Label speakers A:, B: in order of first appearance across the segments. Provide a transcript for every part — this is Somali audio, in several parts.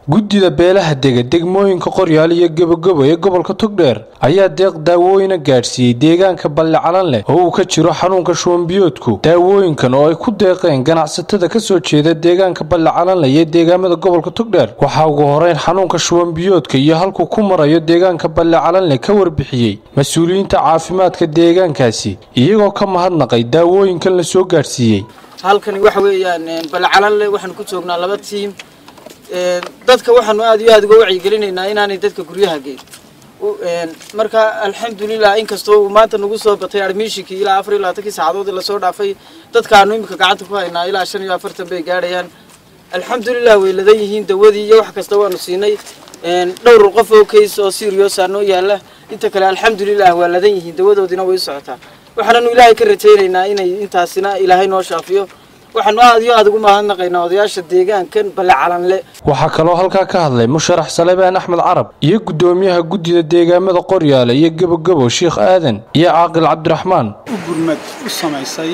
A: guddida beelaha dega degmooyinka qoryaal iyo gebogebo ee gobolka togdheer ayaa deeq daawooyina gaadhsiiyey deegaanka balle calan leh oo uu ka jiro xanuunka shuwanbiyoodku daawooyinkan oo ay ku deeqeen ganacsatada ka soo jeeda deegaanka balle calanleh iyo deegaamada gobolka togdheer waxaa ugu horeyn xanuunka shuwanbiyoodka iyo halkuu ku marayo deegaanka balle calanleh ka warbixiyey mas-uuliyiinta caafimaadka deegaankaasi iyagoo ka mahadnaqay daawooyinkan la soo gaadhsiiyey
B: halkani waxa weeyaan balcalanle waxaanu ku joognaa laba tiim dadka waxaanu aad iyo aad uga wacyigelinaynaa inaanay dadka guryaha geyn marka alxamdulilah inkastoo uu maanta nagu soo batay admishinkii ilaa afar iyo labaatankii saacadood lasoo dhaafay dadkaanu imika gacanta ku haynaa ilaa shan iyo afartan bay gaadhayaan alxamdulilah way ladan yihiin dawadii iyo wax kasta waanu siinay dhowr qof oo kays oo siriosa noo yaala inta kale alxamdulilah waa ladan yihiin dawadoodina way socotaa waxaananu ilaahay ka rajaynaynaa inay intaasina ilaahay noo shaafiyo waxaanu aad iyo aad ugu mahadnaqaynaa odayaasha deegaankan balle calanle
A: waxaa kaloo halkaa ka hadlay musharax salebaan axmed carab iyo guddoomiyaha guddida deegaamada qoryaale iyo gebogebo sheikh aadan iyo caaqil cabdiraxmaan
C: u gurmad u samaysay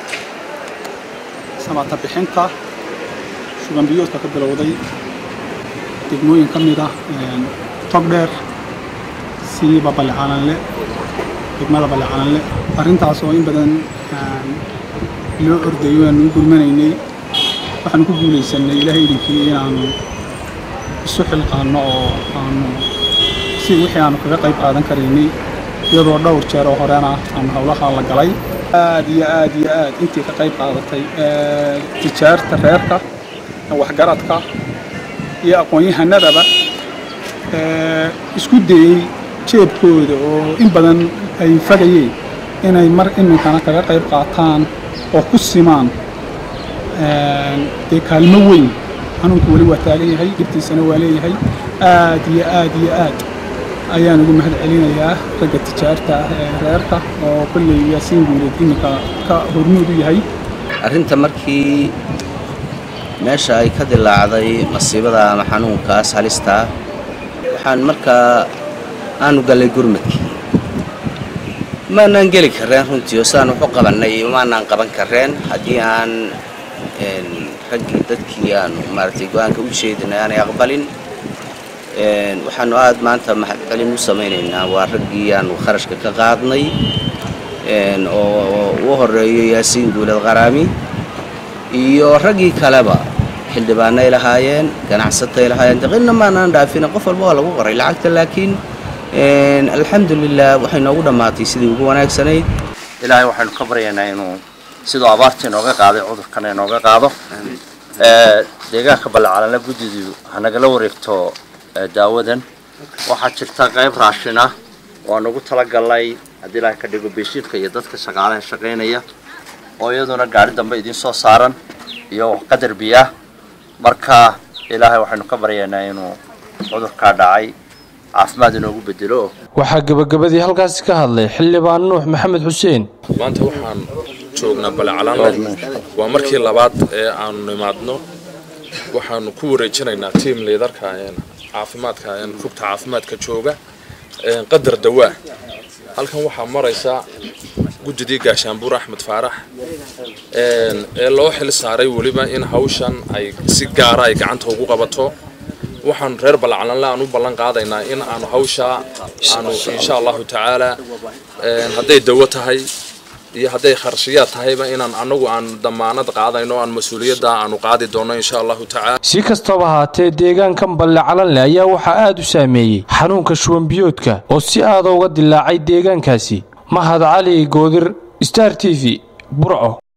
C: samaata bixinta shubanbiyoodka ka bilowday degmooyin ka mid ah togdheer siiba balle calanle degmada balle calanle arrintaas oo in badan loo ordayo aanu u gurmanaynay waxaanu ku guulaysanay ilaahay idinkii inaanu isu xilqaanno oo aanu si wixii aanu kaga qayb qaadan karaynay iyadoo dhowr jeer oo horena aanu howlaha la galay aad iyo aad iyo aad intii ka qayb qaadatay tijaarta reerka waxgaradka iyo aqoon-yahanadaba isku dayey jeebkooda oo in badan ay fagayeen inay mar iminkana kaga qayb qaataan oo ku simaan dee kaalmo weyn xanuunku weli waa taagan yahay dhibtiisana waa leeyahay aad iyo aad iyo aad ayaan ugu mahad celinayaa ragga tijaarta ah ee reerka oo kolley yaasiin guuleed iminka ka hormuud u yahay
D: arrinta markii meesha ay ka dilaacday masiibada ama xanuunkaas halistaa waxaan markaa aanu gallay gurmadkii maanaan geli kareen runtii oo sidaan waxu qabannay maanaan qaban kareen haddii aan raggii dadkii aanu maaragtay go-aanka u jeedinay aanay aqbalin waxaanu aad maanta mahadcelin u samaynaynaa waa raggii aanu kharashka ka qaadnay oo u horeeyo yaasiin guulad qaraami iyo raggii kaleba xildhibaanay lahaayeen ganacsatay lahaayeen daqinna maanaan dhaafina qof walba waa lagu qoray lacagta laakiin alxamdulilah waxay noogu dhammaatay sidii ugu wanaagsanayd
E: ilaahay waxaynu ka baryaynaa inuu siduu abaarta inooga qaaday cudurkana inooga qaado deegaanka ballacalanle guddidu hanagala wareegto daawadan waxaa jirta qayb raashin ah oo aan ugu talagalnay haddii ilaahay ka dhigo beeshiirka iyo dadka shaqaalaha shaqaynaya oo iyaduna gaari dambe idiin soo saaran iyo qadar biyaah marka ilaahay waxaynu ka baryaynaa inuu cudurkaa dhacay caafimaad inoogu bedelo
A: waxaa gebagabadii halkaasi ka hadlay xildhibaan nuux maxamed xuseen
F: maanta waxaan joognaa balecalaanle waa markii labaad ee aanu nimaadno waxaanu ku wareejinaynaa tiam liidarka caafimaadka rugta caafimaadka jooga qadar dawaa halkan waxaa maraysa guddidii gaashaanbuur axmed faarax ee loo xil saaray weliba in hawshan ay si gaara ay gacanta ugu qabato waxaanu reer ballacalanle aan u ballan qaadaynaa in aanu hawshaa aanu insha allahu tacaala hadday dawo tahay iyo hadday kharshiyaad tahayba inaan anagu aan damaanad qaadayno aan mas-uuliyadda aanu qaadi doonno insha allahu tacaala
A: si kastaba haatee deegaankan balle calanleh ayaa waxaa aad u saameeyey xanuunka shuwanbiyoodka oo si aada uga dilaacay deegaankaasi mahad cali goodir star t v burco